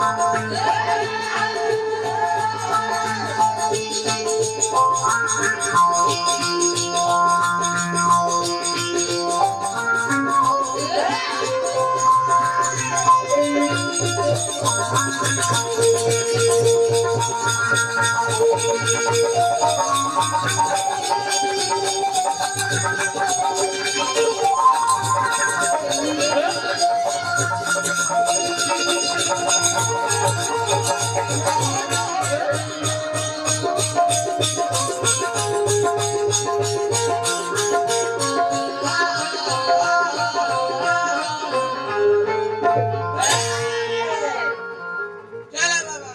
चला बाबा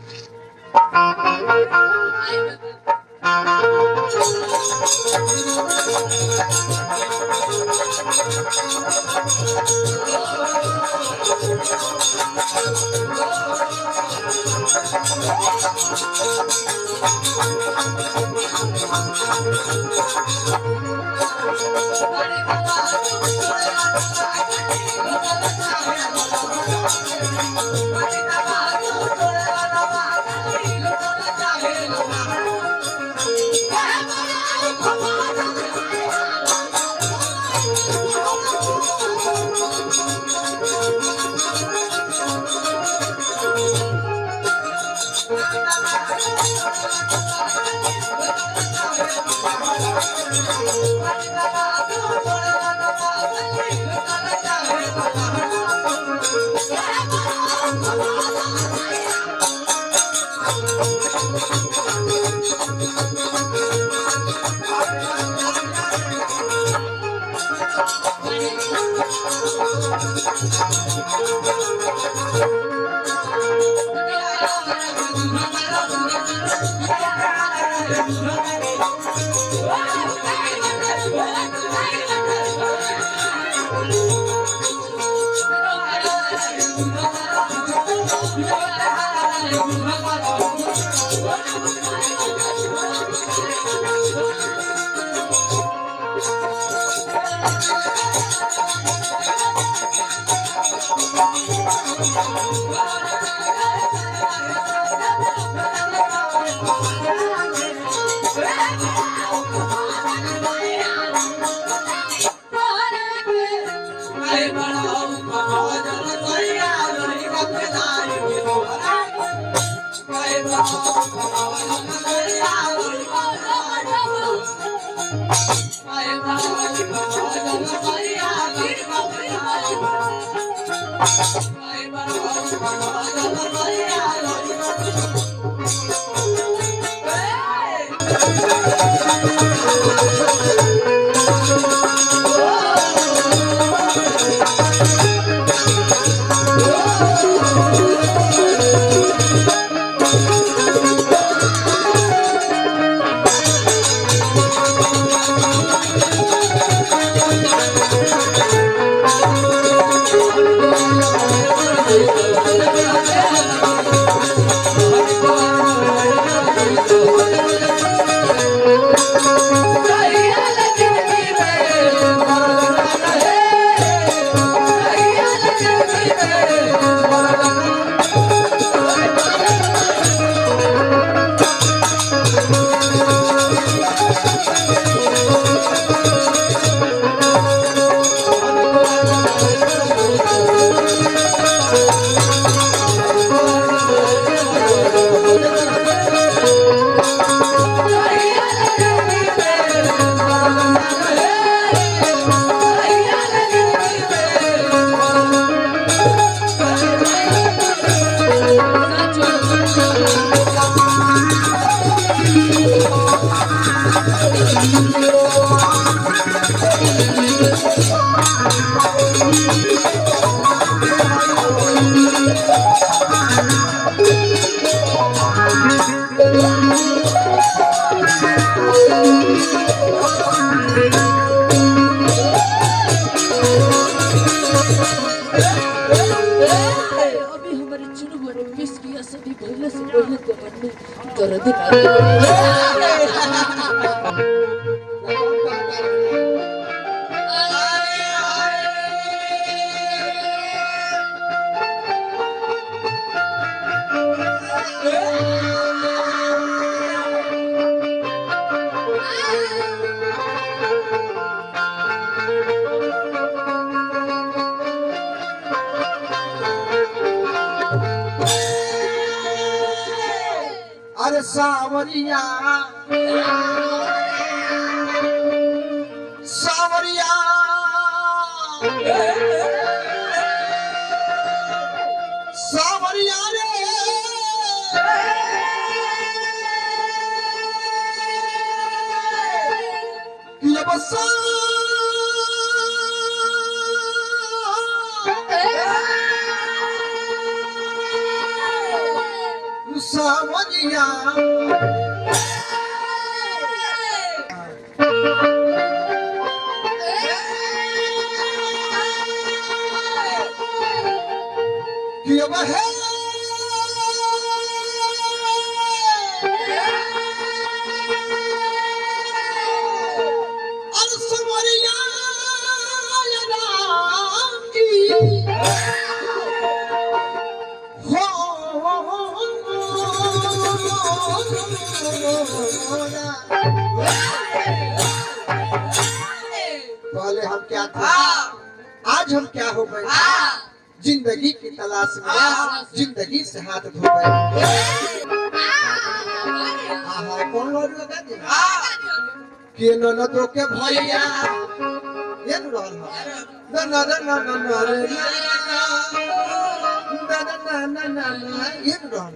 अभी हमारे चुनु भरे मिस किया सभी पहले से पहले तो बनने दर्द का अरे सावरिया सावरिया सावरिया रे कि अब सावरिया कि अब है अरे सावरिया राम की पहले हम क्या थे आज हम क्या हो गए जिंदगी की तलाश में जिंदगी से हाथ धो गए आहा कौन और लगा दे के न न तो के भैया ये न रहल ह न न न न न रे न न न न न न ये न रहल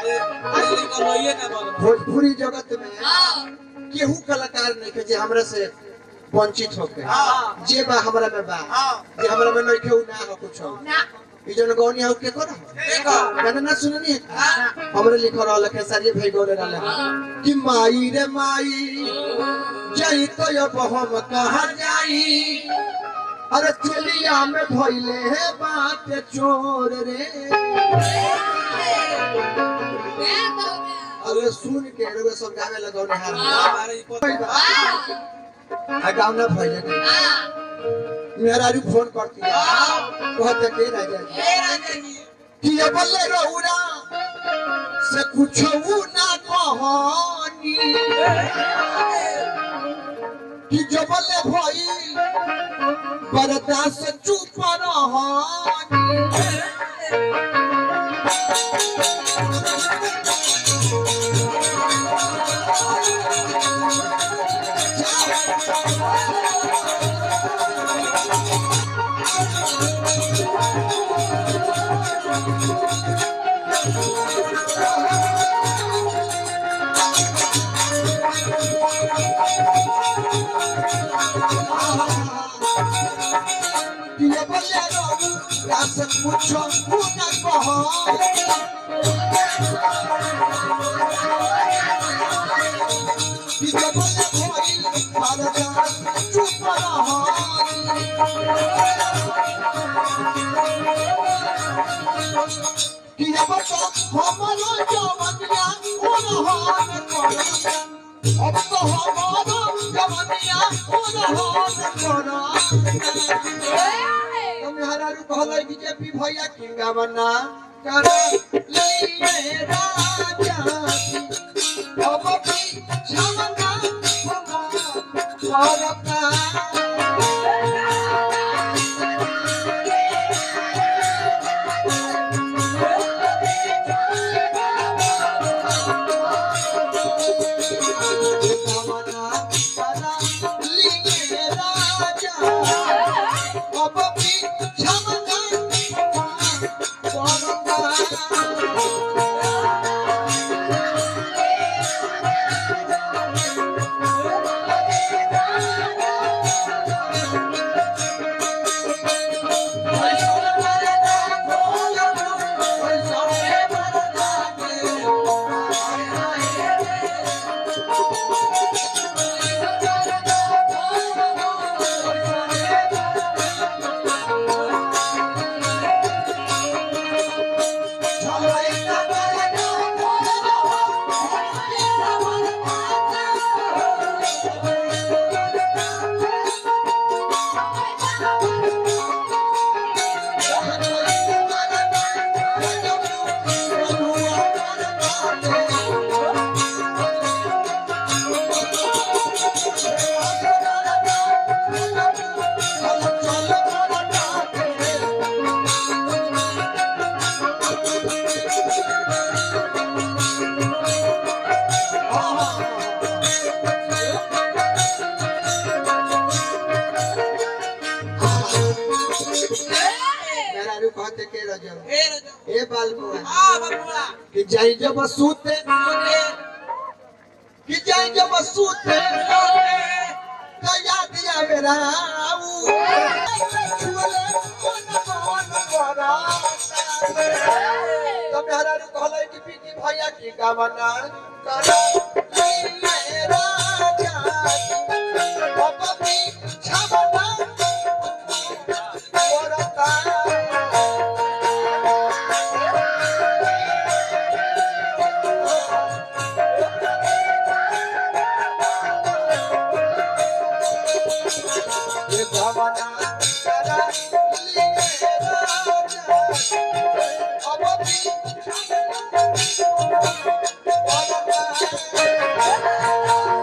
ह। भोजपुरी जगत में केहू कलाकार नहीं के जे हमरा से वंचित होके जे बा हमरा में बा जे हमरा में नहीं केहू ना हो कुछ हो ई जन गौनी हो के करो गाना ना सुननी है हमरे लिख रहल के सारी भाई गौरे रहल कि माई रे माई जाई तो अब हम कहाँ जाई अरे चलिया में धोइले है बात चोर रे अरे सुन के रे सब गावे लगौ ने हार आ गाँव ना भइले नहीं मेरा रू फोन करती है कहते के राजा जी कि ये बल्ले रहुरा से कुछ ना कहानी कि जो बल्ले भाई बरदा से चुप रहानी कि ये बल्ले रहुरा से कुछ ना कहानी कि जो बल्ले भाई बरदा से चुप रहानी कि अब तो हमारा जवनिया उन्हान करा अब तो हमारा जवनिया उन्हान करा तुम्हारा रू कहले बीजेपी भैया किंगा बना कर लिए राजा अब भी छमना बाल बुआ कि जाई जब सूते कि जाई जब सूते तो याद आवे राऊ छुअले मन मन बड़ा तब हरा रे कहले कि पीकी भैया की गावना करा ले राजा बाबा भी छबना बरता ये गावना करा ले राजा बाबा भी छबना बरता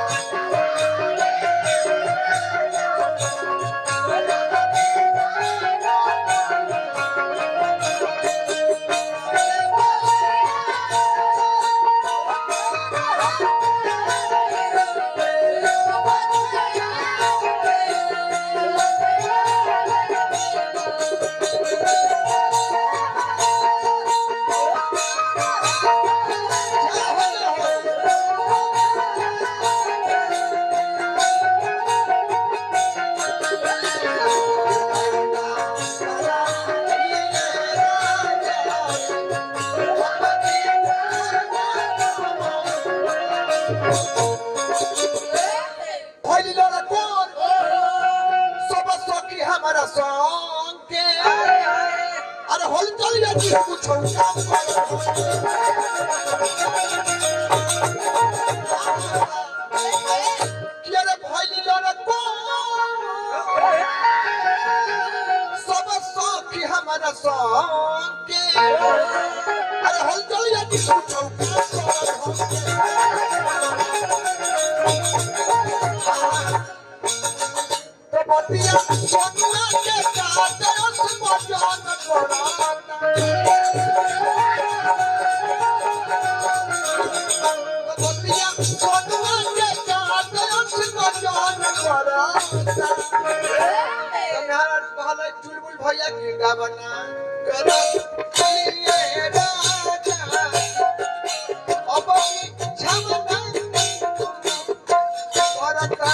भइली लड़ा कोन सब सखी हमारा संग के अरे होल चल जाती कुछ काम कर अरे भइली लड़ा कोन सब सखी हमारा संग के अरे होल चल जाती कुछ काम कर बतिया सोना के काटे उस बजान कोराता बतिया सोना के काटे उस बजान कोराता तुम्हारा कहले चुलबुल भैया के गावना करा लिए राजा अब छमना करता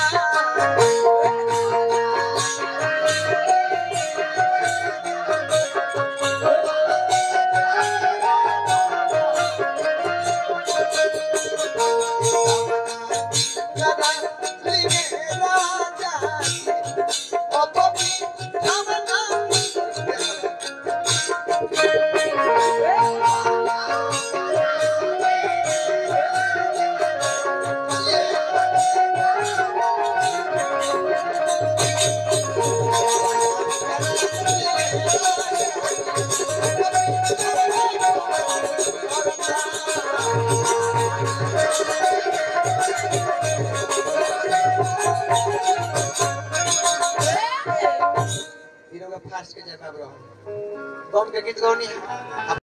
फास्ट के जवाब रहो कौन के गीत गौनी